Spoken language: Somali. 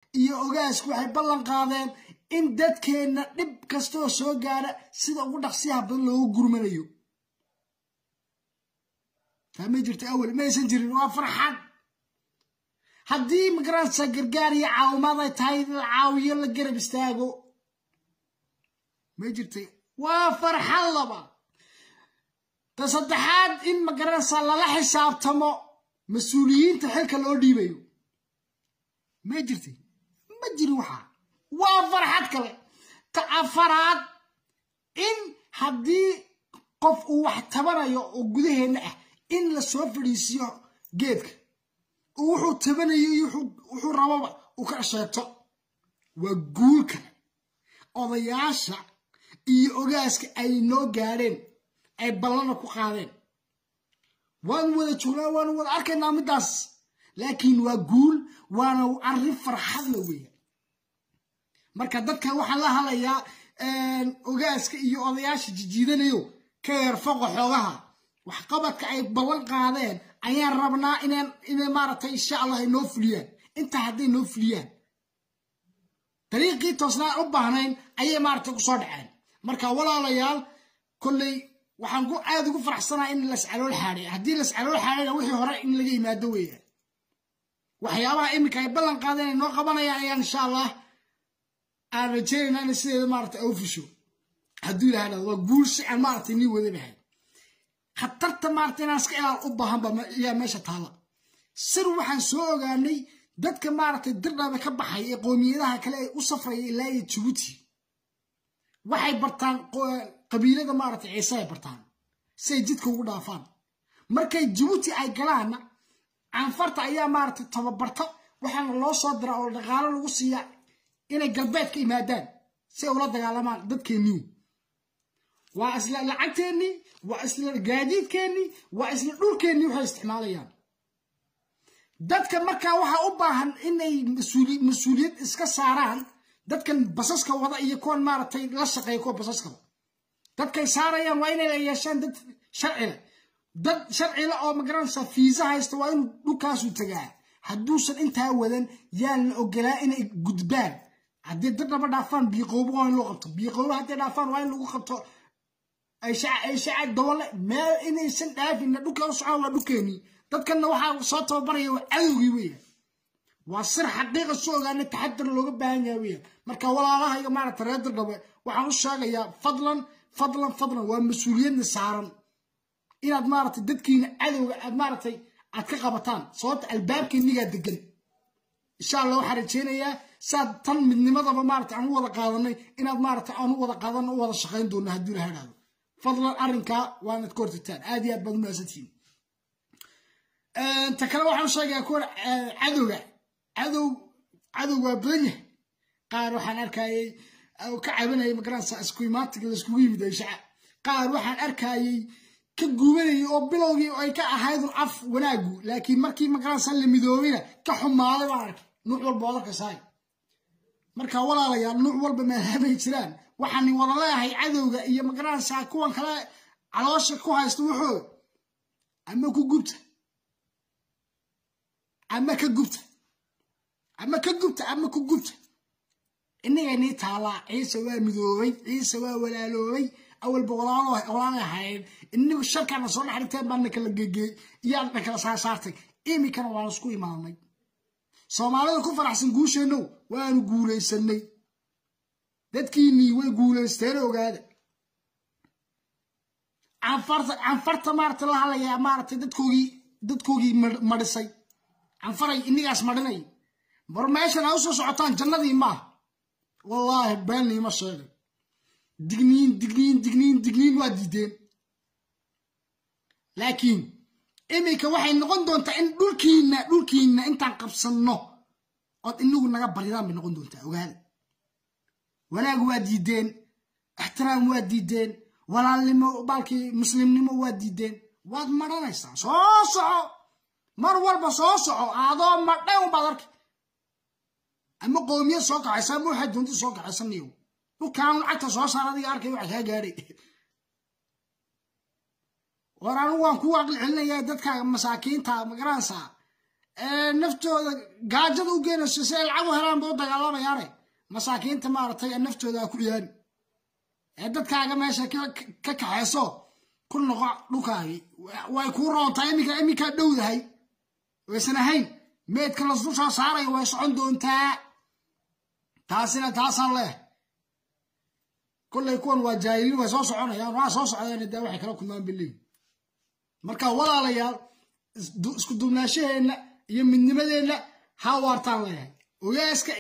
iyo ogaasku waxay ballan qaadeen in dadkeenna dhib kastoo soo gaara sida ugu dhaqsiyaha badan loogu gurmanayo fahma jirta awel maysan jirin waa farxad haddii magaranaysa gargaar iyo caawimaad ay tahay la caawiyo la garab istaago may jirtay waa farxad laba ta saddexaad in magaranaysa lala xisaabtamo mas-uuliyiinta xilka loo dhiibayo may jirtay ma jirin waxaa waa farxad kale ta afaraad in haddii qof uu wax tabanayo oo gudaheenna ah in la soo fadhiisiyo geedka wuxuu tabanayo iyo wuxuu rababa uu ka sheegto waa guul kale odayaasha iyo ogaaska ay noo gaadheen ay ballana ku qaadeen waanu wada joognaa waanu wada arkaynaa middaas laakiin waa guul waana arrin farxadla weya marka dadkan waxaan la hadlayaa ogaaska iyo odayaasha jijiidanayo ka yeerfoqo xoogaha waxqabadka ay ballan qaadeen ayaan rabnaa inaan inay maaragtay insha allah ay noo fuliyaan intaa hadday noo fuliyaan dariiqii toosnaan u baahnayn ayay maaragtay ku soo dhaceen marka walaalayaal kolley waxaan ku aad ugu faraxsanaa in las calool xaaday haddii las calool xaadayna wixii hore in laga yimaado weeyaan waxyaabaha iminka ay ballan qaadeen ay noo qabanayaan ayaan insha allah aan rajeynayna inay sideeda maaragtay au fusho hadduu ilaha dhado waa guul si aan maaragtay nii wadanahay khatarta maaragtay inaan iska ilaal u baahanba ayaa meesha taala sir waxaan soo ogaanay dadka maaragtay dirdhaba ka baxay ee qoomiyadaha kale ay u safraya ilaa iyo jabuuti waxay bartaan qabiilada maaragtay ciise ay bartaan si ay jidka ugu dhaafaan markay jabuuti ay galaanna canfarta ayaa maaragtay tababarta waxaana loo soo diraa oo dhaqaalo lagu siiyaa inay galbeed ka yimaadaan si ay ula dagaalamaan dadkeennii waa isla lacagteennii waa isla gaadiidkeennii waa isla dhulkeennii waxay isticmaalayaan dadka markaa waxaa u baahan inay mas-uuliyad iska saaraan dadkan basaska wada iyo kuwan maaragtay la shaqeeya kuwa basaskaba dadkay saarayaan waa inay yeeshaan dad sharcile dad sharcile oo magaranaysa fiisa haysta waa inuu dhulkaasuu tagaa hadduusan intaa wadan yaan la ogolaa inay gudbaan haddii dad dhaba dhaafaan biiqoobo waa in loo qabto biiqoobo hadday dhaafaan waa in lagu qabto ay shacab dabole meel inaysan dhaafina dhulka u socon waa dhulkeenii dadkanna waxaa soo tababaraya waa cadowgii weya waa sir xaqiiqa soo ogaana taxadar looga baahan yahay weya marka walaalahayga maaragta reer dardhabe waxaan u sheegayaa fadlan fadlan fadlan waa mas-uuliyadna saaran inaad maaragtay dadkiina cadowga aad maaragtay aad ka qabataan sababta albaabkeenigaa degan insha allah waxaan rajeynayaa saad tan midnimadaba maarata aan u wada qaadanay inaad maarata aan u wada qaadan u wada shaqayn doona haddii la hadhaado fadlan arrinkaa waanad ka hortagtaan aad iyo aad baad umahadsantihiin ta kale waxaan sheegayaa kuwa cadowga cadow cadow waa badan yahay qaar waxaan arkayay ka cabanayay magaranaysa isku imaantiga laiskugu yimid ay shaca qaar waxaan arkayay ka guubanayay oo bilowgii ay ka ahaydun af wanaagu laakiin markii magaranaysa la midoobayna ka xumaaday baan arkay nuuc walba oo arkaysaay marka walaalayaal nuuc walba maadaamay jiraan waxaan wada leeyahay cadowga iyo magaranaysa kuwan kale caloosha ku haysta wuxuu ama ku gubta ama ka gubta ama ka gubta ama ku gubta inaganii taalaa ciise waa midoobay ciise waa walaaloobay awalba walaalay ahayd inagu sharkaana soo dhex dhigteen baa na kala gegeey iyaa na kala saarsaartay iminkana waanu isku imaanay soomaalida ku faraxsan guusheennow waanu guulaysanay dadkiinnii way guulaysteen ogaada canfarta maarata la hadlayaa maaragtay dadkoogii dadkoogii madhisay canfaray inigaas madhinay bar meeshan a usoo socotaan jannadii maaha wallaahi beenniima sheegay digniin digniin digniin digniin waa diideen laakiin iminka waxay noqon doontaa in dhulkiinna dhulkiinna intaan qabsanno ood inagu naga baridaan bay noqon doontaa ogaada wanaag waa diideen ixtiraam waa diideen walaalnimo baalkii muslimnimo waa diideen waad madhanaysaa soo soco mar walba soo soco adoo madhan baad arki ama qowmiyad soo kacaysa ama waxaad doonta soo kacaysaniyo dhulkaan lacagta soo saar adiga arkay waxa kaa gaadhay war anigu waan ku aqli celinayaa dadka masaakiinta magaranaysaa naftooda gaajada u geynayso si ay lacag u helaan bay u dagaalamayaane masaakiinta maaragtay naftooda ha ku ciyaari ee dadkaaga meesha ka kaxayso ku noqo dhulkaagii way kuu roontaa iminka iminkaa dhowdahay waysan ahayn meedka lasdushaa saaraya way socon doontaa taasina taasaan leeh kollay kuwan waa jaahiliin way soo soconayaan waa soo socdeen dee waxay kala kulmaan biliin marka walaalayaal isku duubnaashaheenna iyo midnimadeenna ha waartaan leeyahay ogaaska